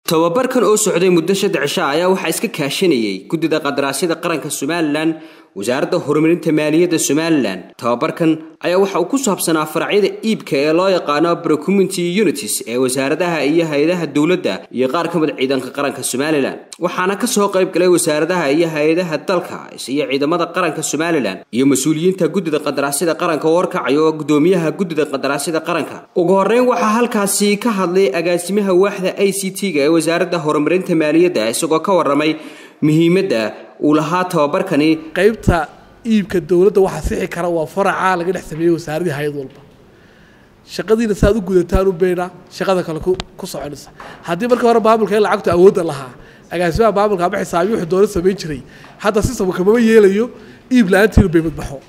tababarkan oo socday muddo saddex cisho ayaa waxaa iska kaashanayay guddida qadaraasyada qaranka somalilan wasaaradda horumarinta maaliyadda somalilan tababarkan ayaa waxa uu ku saabsanaa faracyada iibka ee loo yaqaano procommunity unities ee wasaaradaha iyo hay-adaha dowladda iyo qaar ka mid ciidanka qaranka somalilan waxaana kasoo qayb galay wasaaradaha iyo hay-adaha dalka iyo ciidamada qaranka somalilan iyo mas-uuliyiinta guddida qadaraasyada qaranka oo horkacaya oo guddoomiyaha guddida qadaraasyada qaranka ugu horeyn waxaa halkaasi ka hadlay agaasimaha waaxda i c t-ga ee wasaaradda horumarinta maaliyadda isagoo ka waramay muhiimadda uu lahaa tababarkani qaybta iibka dowladda waxaa sixi kara waa faraca laga dhex sameeyey wasaaradii hay-ad walba shaqadiina saaad u gudataan u beyna shaqada kale ku soconaysa haddii markii hore maamulka in lacagtu awoodda lahaa agaasimaha maamulka ama xisaabiyi wuxuu doola samayn jiray hadda sistamka kamama yeelayo iib la-aantiinu bay madbaxo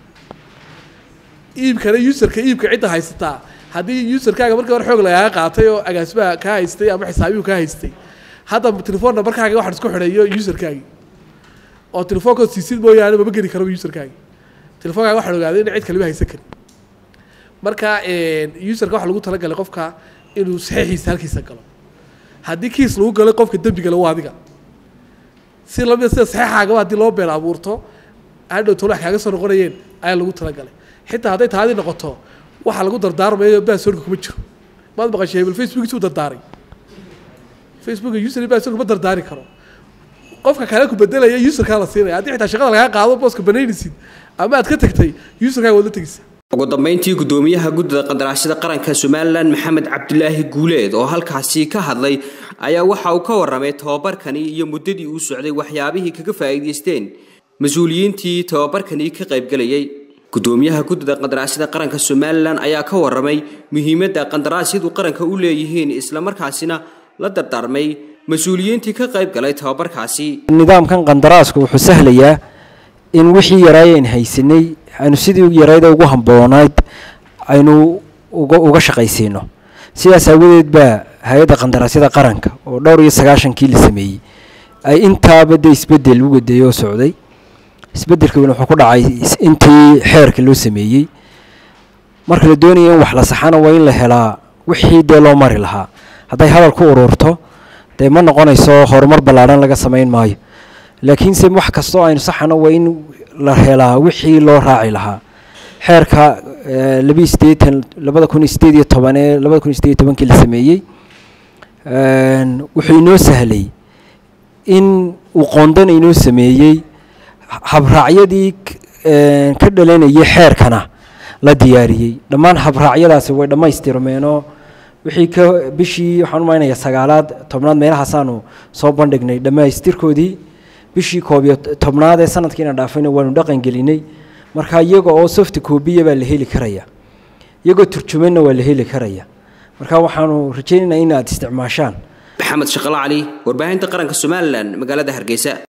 iibkana userka iibka cidda haysataa haddii userkaaga markii hore xoog lagaaga qaatay oo agaasimaha kaa haystay ama xisaabiyuhu kaa haystay hadda telefoon nambarkaaga waxaan isku xidhayo userkaagi oo telefoonkood siisid mooyaane mama geli karaba userkaagi telefonkaaga waxaan ogaaday in cid kalima haysan karin marka userka waxaa lagu talagalay qofka inuu saxiixiisa halkiisa galo haddii kiis lagu galay qofka dembiga le waa adiga si lamida sida saxiixaagaba haddii loo been abuurto hadhow tolo wax kaaga soo noqonayeen ayaa lagu talagalay xitaa hadday taadii noqoto waxaa lagu dardaarmayo basorka kuma jiro maad maqashay hebel facebookiisa u dardaaray facebook user basorka ma dardaari karo qofka kale ku bedelaya userkaa la siinaya haddii xitaa shaqada lagaa qaado booska banaynaysid ama aad ka tagtay userkaaga waad la tegaysa ugu dambeyntii guddoomiyaha guddida qadaraasyada qaranka somalilan maxamed cabdilaahi guuleed oo halkaasi ka hadlay ayaa waxa uu ka waramay tababarkani iyo muddadii uu socday waxyaabihii kaga faa'iidaysteen mas-uuliyiintii tababarkani ka qaybgalayay guddoomiyaha guddida qadaraasyada qaranka somalilan ayaa ka waramay muhiimadda qadaraasyadu qaranka u leeyihiin islamarkaasina la dardaarmay mas-uuliyiintii ka qayb galay tababarkaasi nidaamkan qandaraasku wuxuu sahlayaa in wixii yaraayen haysanay aynu sidii yarayda ugu hamboonayd aynu uga shaqaysiino sidaas aawadeed baa hay-adda qandaraasyada qaranka oo dhowr iyo sagaashankii la sameeyey ay intaaba de isbedel u wadeeyey oo socday isbedelkiina wuxuu ku dhacay intii xeerka loo sameeyey marka la doonaya in wax la saxana waa in la helaa wixii dee loo mari lahaa hadday hadal ku ururto dee ma noqonayso horumar ballaadhan laga samayn maayo laakiinse wax kastoo aynu saxano waa in la helaa wixii loo raaci lahaa xeerka labi sideetan labada kun iyo sideed iyo toban ee labada kun iyo sideed iyo tobankii la sameeyey wuxuu inoo sahlay in uu qoondana inoo sameeyey habraacyadii ka dhalanayay xeerkana la diyaariyey dhammaan habraacyadaasi way dhammaystirmeenoo wixii ka bishii waxaan umaynaya sagaalaad tobnaad meelahaasaanu soo bandhignay dhammaystirkoodii bishii koob iyo tobnaad ee sanadkiina dhaafayna waanu dhaqan gelinay marka iyaga oo soft coobiya baa la heli karaya iyagoo turjumanna waa la heli karaya marka waxaanu rajaynaynaa in aad isticmaashaan maxamed shaqalo cali warbaahinta qaranka somalilan magaalada hargeysa